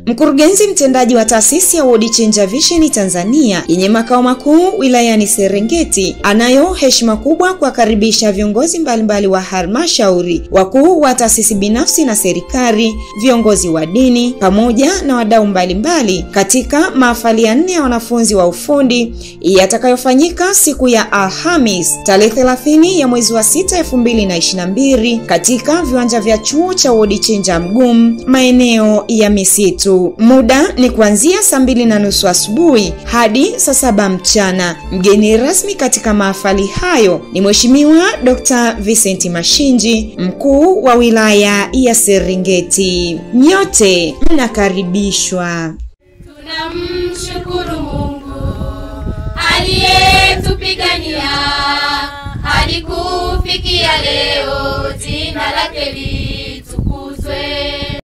Mkurugenzi mtendaji wa taasisi ya World Changer Vision Tanzania yenye makao makuu wilayani Serengeti anayo heshima kubwa kuwakaribisha viongozi mbalimbali wa halmashauri, wakuu wa taasisi binafsi na serikali, viongozi wa dini pamoja na wadau mbalimbali katika mahafali ya nne ya wanafunzi wa ufundi yatakayofanyika siku ya Alhamis tarehe 30 ya mwezi wa 6 2022 katika viwanja vya chuo cha World Changer Mgumu maeneo ya misitu. Muda ni kuanzia saa mbili na nusu asubuhi hadi saa saba mchana. Mgeni rasmi katika mahafali hayo ni Mheshimiwa Dr. Vincent Mashinji, mkuu wa wilaya ya Serengeti. Nyote mnakaribishwa. Tunamshukuru Mungu aliyetupigania hadi kufikia leo, jina lake litukuzwe.